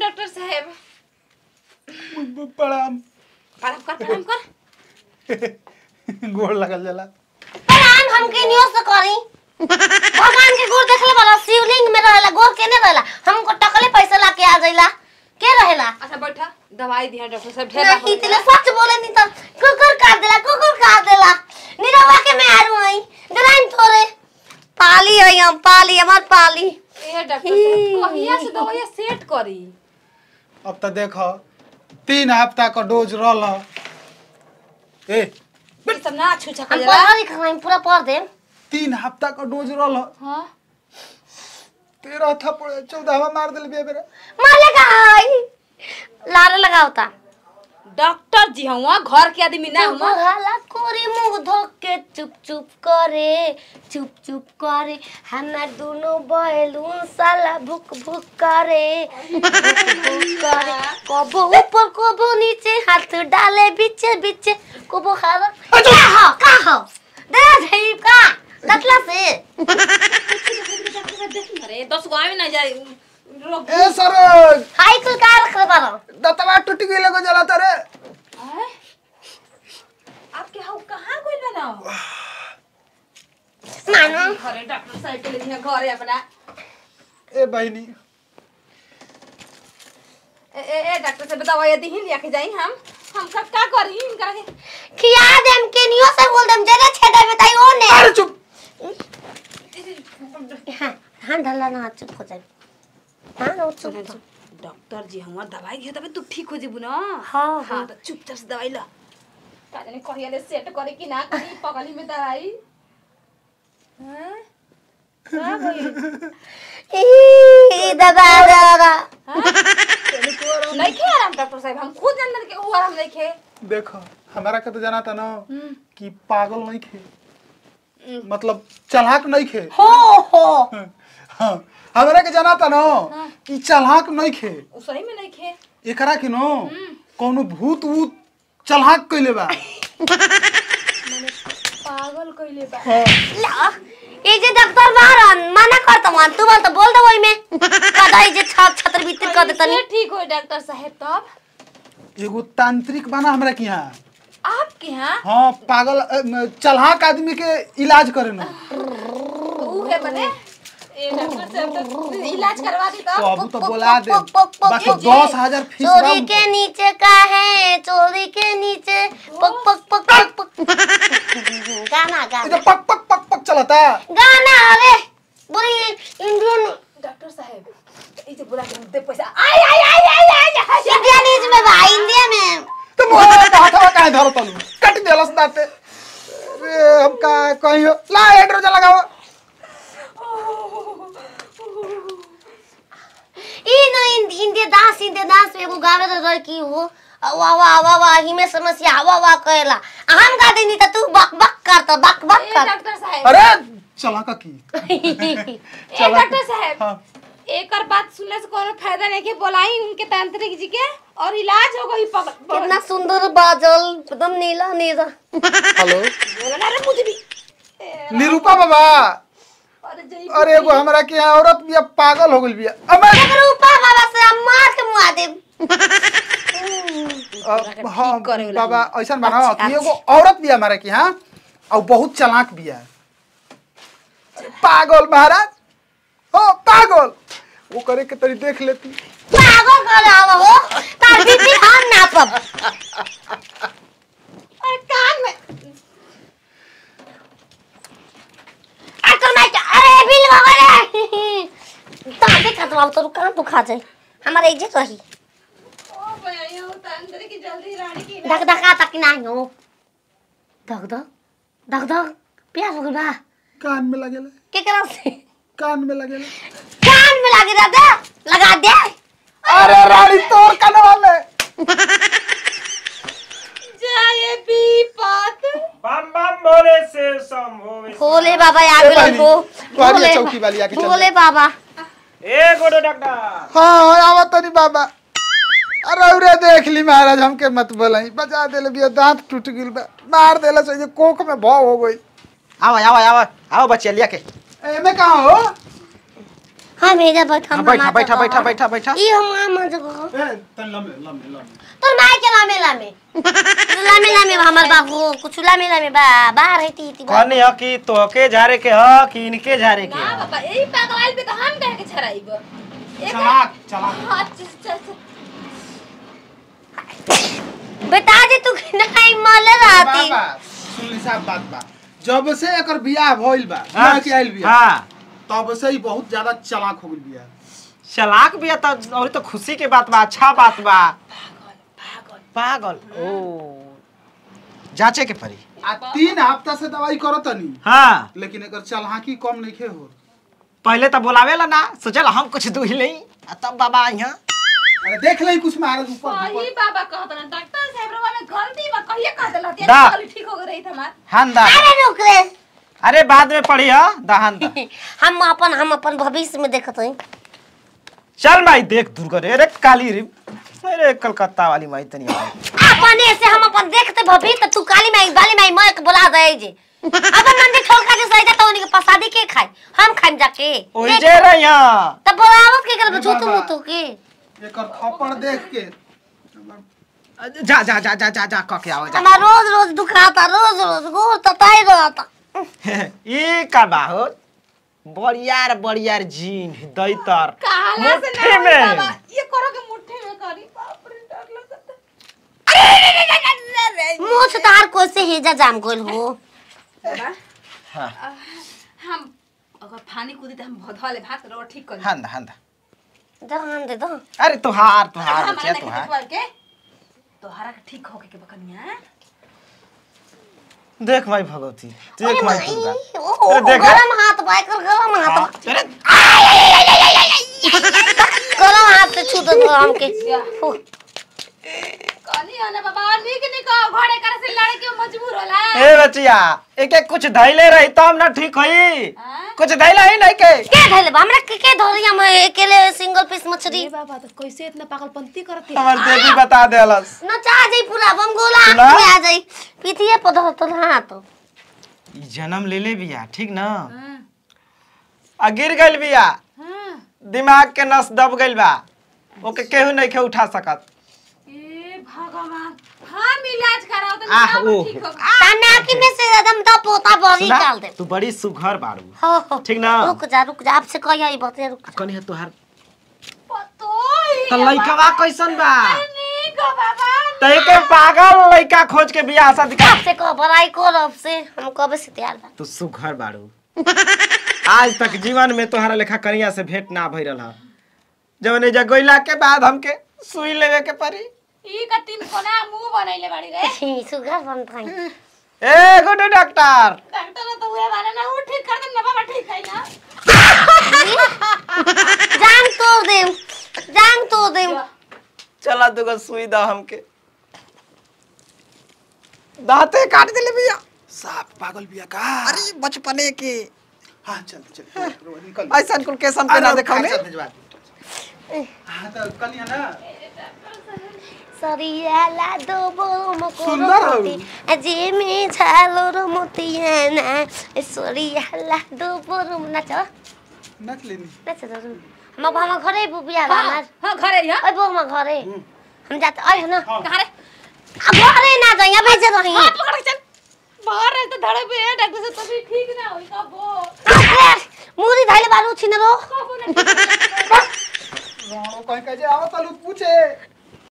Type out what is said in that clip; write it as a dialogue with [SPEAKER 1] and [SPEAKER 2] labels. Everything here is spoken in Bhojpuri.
[SPEAKER 1] डॉक्टर साहब
[SPEAKER 2] प्रणाम
[SPEAKER 1] प्रणाम कर प्रणाम कर
[SPEAKER 2] गोड़ लगल जाला
[SPEAKER 3] प्रणाम हमके नियो से करी भगवान के गोर देखले वाला शिवलिंग में रहेला गोर केने रहेला हमको टकले पैसा लाके आ जाइला के रहेला
[SPEAKER 1] अच्छा बैठा दवाई दिया डॉक्टर साहब ढेर
[SPEAKER 3] नहीं तिले सच बोले नहीं तो कुकुर काट देला कुकुर काट देला निरवा के मैं आरू आई डराइन तोरे पाली है हम पाली हमार पाली
[SPEAKER 1] ए डॉक्टर साहब कहिया से दवाई सेट करी
[SPEAKER 2] अब तो देख तीन हफ्ता का डोज रहल ए
[SPEAKER 1] ये सब ना छू छका
[SPEAKER 3] हम
[SPEAKER 1] जरा
[SPEAKER 3] पढ़ा लिखा हम पूरा पढ़ दे
[SPEAKER 2] तीन हफ्ता का डोज रहल
[SPEAKER 1] हां
[SPEAKER 2] तेरह था पड़े चौदहवा मार दिल बे बेरे
[SPEAKER 3] माले का आई लारे लगावता
[SPEAKER 1] डॉक्टर जी हुआ घर के आदमी ना हुआ
[SPEAKER 3] हाला कोरी मुंह धोक के चुप चुप करे चुप चुप करे हमार दोनों बैलून साला भुक भुक करे भुक भुक करे कबो ऊपर कबो नीचे हाथ डाले बीचे बीचे कबो खावा का हो का हो दे जाई का दतला से
[SPEAKER 1] अरे दस गो आवे ना जाए रोग
[SPEAKER 2] ए सर
[SPEAKER 3] हाई कुल का रख बारो
[SPEAKER 2] दतवा टूट गई को जला तारे
[SPEAKER 1] हैं? आपके हाउ कहाँ गइल बा ना
[SPEAKER 3] मानो
[SPEAKER 1] घरे डॉक्टर साहब के लिए घरे अपना
[SPEAKER 2] ए बहनी
[SPEAKER 1] ए ए ए डॉक्टर साहब दवाई दी लिया के जाई हम हम का का करी इनकरा के
[SPEAKER 3] खिया देम के नियो से बोल देम जरे छेदे बताई ओने
[SPEAKER 2] अरे चुप
[SPEAKER 3] हाँ हाँ ढल्ला ना चुप हो जाए हाँ वो चुप हो।
[SPEAKER 1] डॉक्टर जी हुआ दवाई दिया तबे तू ठीक हो जेबू ना
[SPEAKER 3] हाँ,
[SPEAKER 1] हाँ
[SPEAKER 3] हाँ।
[SPEAKER 1] तो चुपचाप से दवाई ला का जाने कहिया ले सेट करे कि ना करी पगली में दवाई हैं का भइल
[SPEAKER 3] ई दबा दबा
[SPEAKER 1] नहीं खे आराम डॉक्टर साहब हम खुद अंदर के वो आराम नहीं खे
[SPEAKER 2] देखो हमारा के तो जाना था ना
[SPEAKER 1] हम्म।
[SPEAKER 2] कि पागल नहीं खे मतलब चलाक नहीं खे
[SPEAKER 3] हो हो
[SPEAKER 2] हाँ हमरा के जाना था ना कि चलाक नहीं खे
[SPEAKER 1] उ सही में नहीं खे
[SPEAKER 2] एकरा के नो कोनो भूत वूत चलाक कइले बा
[SPEAKER 1] पागल कइले बा
[SPEAKER 3] ला ये जे डॉक्टर बारन मना कर तो मान तू बोल तो बोल दो वही में कदाई जे छत छतर भीतर कर देतनी
[SPEAKER 1] कैसे ठीक हो डॉक्टर साहब तब
[SPEAKER 2] एगो तांत्रिक बना हमरा के यहाँ
[SPEAKER 1] आपके यहाँ
[SPEAKER 2] हाँ पागल अ, म, चलाक आदमी के इलाज करे नो
[SPEAKER 1] ऊ है बने ए डॉक्टर साहब तो इलाज करवा दी
[SPEAKER 2] तो
[SPEAKER 1] तो
[SPEAKER 2] अब तो बोला दे
[SPEAKER 3] पक, पक, पक,
[SPEAKER 2] बाकी
[SPEAKER 3] पक,
[SPEAKER 2] दस हजार फीस बा
[SPEAKER 3] चोरी के नीचे का है चोरी के नीचे पक पक पक पक पक गाना
[SPEAKER 2] ये
[SPEAKER 3] गाना
[SPEAKER 2] तो पक पक पक पक चलता
[SPEAKER 3] गाना अरे बोली इंडियन
[SPEAKER 1] डॉक्टर साहब इसे बुला के दे पैसा आई आई आई आई आई आई
[SPEAKER 3] इंडियन में भाई इंडिया में
[SPEAKER 2] तो मोहरा का हथवा काहे धरो तनु कट देलस दाते रे हम का कहियो ला हाइड्रोजन लगाओ
[SPEAKER 3] ई न इन- इंडिया दास इंडिया दास में एगो गावे तो लड़की हो वाह वाह वाह वाह ही में समस्या वाह वाह कहेला हम गा देनी त तू बक बक करता बक बक
[SPEAKER 1] ए
[SPEAKER 3] कर
[SPEAKER 1] डॉक्टर साहब
[SPEAKER 2] अरे चला का की
[SPEAKER 1] ए
[SPEAKER 2] चला
[SPEAKER 1] डॉक्टर साहब
[SPEAKER 2] हाँ
[SPEAKER 1] एकर बात सुनने से कोनो फायदा नहीं के बोलाई उनके तांत्रिक जी के और इलाज हो गई पग
[SPEAKER 3] कितना सुंदर बाजल एकदम नीला नीला
[SPEAKER 2] हेलो
[SPEAKER 1] बोला ना रे मुझे भी ए,
[SPEAKER 2] निरूपा बाबा
[SPEAKER 1] अरे जई
[SPEAKER 2] अरे एगो हमरा के यहाँ औरत बिया पागल हो गइल बिया अबे
[SPEAKER 3] रूपा बाबा से हम मार के मुआ देब
[SPEAKER 2] अ, हाँ
[SPEAKER 1] करे वाला
[SPEAKER 2] बाबा ऐसा बना
[SPEAKER 3] अच्छा,
[SPEAKER 2] कि एगो औरत बिया हमारे के यहाँ और बहुत चालाक बिया पागल महाराज हो पागल वो करे के तरी देख लेती
[SPEAKER 3] पागल कर आवा हो तार बीपी हम नापब
[SPEAKER 1] अरे कान में
[SPEAKER 3] अरे मैं अरे बिल वगैरह ताते खतवा तो कान तो खा जाए हमारे इज्जत रही
[SPEAKER 1] ओ भैया वो तांत्रिक की जल्दी रानी की
[SPEAKER 3] धक धका तक ना हो धक धक धक धक प्यास हो गइल बा
[SPEAKER 2] कान में लगेला
[SPEAKER 3] के करा से
[SPEAKER 2] कान में लगेला
[SPEAKER 3] कान में लगे रह दे लगा दे
[SPEAKER 2] अरे रानी तोर कनवा में
[SPEAKER 1] जाए भी पात
[SPEAKER 4] बम बम भोले से शंभो विष्णु।
[SPEAKER 3] भोले बाबा आ
[SPEAKER 2] ए
[SPEAKER 3] गेल
[SPEAKER 2] बहनी,
[SPEAKER 3] हो
[SPEAKER 2] तुम्हारी ये चौकी वाली आके चल
[SPEAKER 3] भोले बाबा
[SPEAKER 4] ए गोडो डॉक्टर
[SPEAKER 2] हाँ हाँ आवत तनी बाबा अरे उरे देख ली महाराज हमके मत बोलाई बजा देले बिया दांत टूट गिल बा मार देला से ये कोख में भाव हो गई
[SPEAKER 5] आओ आओ आओ आओ बच्चे लिया के
[SPEAKER 2] एमे कहाँ हो
[SPEAKER 3] हम एजा बैठा
[SPEAKER 2] हाँ, बैठा बैठा बैठा बैठा बैठा
[SPEAKER 3] ई हम मामा जगह
[SPEAKER 2] ए तन लम्बे लम्बे लम्बे
[SPEAKER 3] तोर माय के लामे लामे लामे लामे हमर बाबू कुछ लामे लामे बा बाहर है ती ती बा।
[SPEAKER 4] कहनी ह कि तोहके झारे के ह कि इनके झारे के
[SPEAKER 1] ना
[SPEAKER 4] ह
[SPEAKER 1] बाबा यही पागल पे तो हम कह के छराइब एक
[SPEAKER 2] चलाक चलाक
[SPEAKER 1] हाँ, च- च- च-
[SPEAKER 3] बता दे तू कि नहीं मले रहती
[SPEAKER 2] बाबा सुनली साहब बात बा जब से एकर बियाह भइल बा बियाह के आइल बिया
[SPEAKER 4] हाँ
[SPEAKER 2] तब से ही बहुत ज्यादा चलाक हो गइल बिया
[SPEAKER 4] चलाक भी है तो और तो खुशी के बात बा अच्छा बात बा पागल ओ जांचे के पड़ी
[SPEAKER 2] आ तीन हफ्ता से दवाई करतनी
[SPEAKER 4] हाँ
[SPEAKER 2] लेकिन एकर चलहाकी कम नइखे हो
[SPEAKER 4] पहले तो बुलावेला ना सोचल हम कुछ दूह लई आ तब बाबा यहाँ
[SPEAKER 2] अरे देख ले कुछ महाराज ऊपर
[SPEAKER 1] वही
[SPEAKER 2] ऊपर
[SPEAKER 1] बाबा कहत ना डॉक्टर साहब रो में गलती बा कहिए कह देला ते
[SPEAKER 4] दा।
[SPEAKER 1] गली ठीक हो गई हमार
[SPEAKER 4] हान दा
[SPEAKER 3] अरे रुक रे
[SPEAKER 4] अरे बाद में पढ़ी ह दहान दा
[SPEAKER 3] हम अपन हम अपन भविष्य में देखत हई
[SPEAKER 4] चल भाई देख दूर करे अरे काली रे अरे कलकत्ता वाली माई तनी आई
[SPEAKER 3] अपने से हम अपन देखते भविष्य तू काली माई बाली माई मैं के बुला दे जे अब मंदिर ठोका जे सही तो उनके प्रसादी के खाई हम खाइम जाके
[SPEAKER 4] ओई जे रही यहाँ
[SPEAKER 3] तब बुलावत के कर छूतू मुतू के
[SPEAKER 2] एकर थप्पड़ देख के
[SPEAKER 4] जा जा जा जा जा जा कह के आओ जा
[SPEAKER 3] हमार रोज रोज दुखाता रोज रोज गोर तताई रहता
[SPEAKER 4] ये का बाहो बड़ियार बड़ियार जीन दैतर
[SPEAKER 1] काला से
[SPEAKER 4] मुट्ठी
[SPEAKER 1] ना
[SPEAKER 4] में।
[SPEAKER 1] बाबा ये करो के मुट्ठी में करी बाप रे डर लगता
[SPEAKER 3] मुंह से तार कोई से हेजा जाम गोल हो
[SPEAKER 1] बाबा
[SPEAKER 4] हाँ
[SPEAKER 1] हम अगर फानी कूदी तो हम धले भात रो ठीक कर
[SPEAKER 4] हान दा हान दा
[SPEAKER 3] जहान दे दो
[SPEAKER 4] अरे तुहार तुहार
[SPEAKER 1] हमारा
[SPEAKER 4] बचिया
[SPEAKER 1] नहीं
[SPEAKER 4] तुहार
[SPEAKER 1] देखवाल के तोहरा के ठीक होके के बकनिया
[SPEAKER 4] देख माई भगवती देख माई दुर्गा
[SPEAKER 3] ओ
[SPEAKER 4] अरे देख।
[SPEAKER 3] गरम हाथ बाय कर गरम हाथ
[SPEAKER 4] हाँ, अरे
[SPEAKER 3] गरम हाथ से छू दो हमके फू।
[SPEAKER 1] कनी आना बाबा निक निक घोड़े करे से लड़े के मजबूर होला
[SPEAKER 4] ए बचिया एक एक कुछ धैले रही तब ना ठीक होई
[SPEAKER 1] हाँ?
[SPEAKER 4] कुछ धैला ही नहीं के
[SPEAKER 3] के धैले बा हमरा के के धरिया में अकेले सिंगल पीस मछली
[SPEAKER 1] ए बाबा तो कैसे इतना पागलपंती करती
[SPEAKER 4] हमार देवी बता देलस
[SPEAKER 3] नचा जाई पूरा बम गोला
[SPEAKER 4] सुना?
[SPEAKER 3] में आ जाई पीतिए पधर तो हाथ
[SPEAKER 4] ई जन्म ले ले बिया ठीक ना
[SPEAKER 1] हां
[SPEAKER 4] आ गिर गइल बिया
[SPEAKER 1] हां
[SPEAKER 4] दिमाग के नस दब गइल बा ओके केहू नहीं के उठा सकत
[SPEAKER 1] ए भगवान हम इलाज कराओ तो
[SPEAKER 4] आह,
[SPEAKER 1] सब
[SPEAKER 4] ओह।
[SPEAKER 1] ठीक हो
[SPEAKER 3] ताना की में से एकदम तो पोता बरी
[SPEAKER 4] सुना
[SPEAKER 3] डाल दे
[SPEAKER 4] तू बड़ी सुघर बाड़ू
[SPEAKER 3] हो हो
[SPEAKER 4] ठीक ना
[SPEAKER 3] रुक जा रुक जा आपसे कहिया ई बते रुक
[SPEAKER 4] कनी है तोहार
[SPEAKER 1] पतो ही
[SPEAKER 4] तो लइकवा कैसन बा
[SPEAKER 1] निक बाबा
[SPEAKER 4] तो एके पागल लइका खोज के बियाह शादी कर
[SPEAKER 3] आपसे कह बड़ाई को अब से हम कबे से तैयार बा
[SPEAKER 4] तू सुघर बाड़ू आज तक जीवन में तोहरा लेखा कनिया से भेंट ना भइल रहा जब ने जगोइला के बाद हमके सुई लेवे के पड़ी
[SPEAKER 1] ई का तीन कोना मुंह बनैले बाड़ी रे
[SPEAKER 3] छी सुगर बन थाई
[SPEAKER 4] ए गुड डॉक्टर
[SPEAKER 1] डॉक्टर तो हुए वाला ना वो ठीक कर दे ना बाबा ठीक है ना
[SPEAKER 3] जान तोड़ दे जान तोड़ दे
[SPEAKER 4] चला दुगो सुई दा हमके दांते काट दिले भैया
[SPEAKER 2] साफ पागल बिया का
[SPEAKER 4] अरे बचपने के
[SPEAKER 2] हां चल चल निकल
[SPEAKER 4] ऐसा कुल केसम पे ना देखौले
[SPEAKER 2] हां तो कल ना
[SPEAKER 3] सरियाला दो बोलो
[SPEAKER 2] सुंदर हौ।
[SPEAKER 3] मकोरो अजे में छालो रो मोतियाना सरियाला दो बोलो नाच
[SPEAKER 2] नच लेनी
[SPEAKER 3] नाच दो हम भामा घरे बुबिया हमार
[SPEAKER 1] हां घरे या
[SPEAKER 3] ओइ बो हम घरे हम जाते ओइ ना
[SPEAKER 1] कहां रे
[SPEAKER 3] अब घरे ना जाई यहाँ भेज रही
[SPEAKER 1] हां पकड़ के चल बाहर रहे तो धड़े पे है डॉक्टर से तभी ठीक ना होई का वो
[SPEAKER 3] मुरी धैले बारू छिन रो
[SPEAKER 1] कबो ना
[SPEAKER 2] रोणो कहीं कहे जे आवत लू पूछे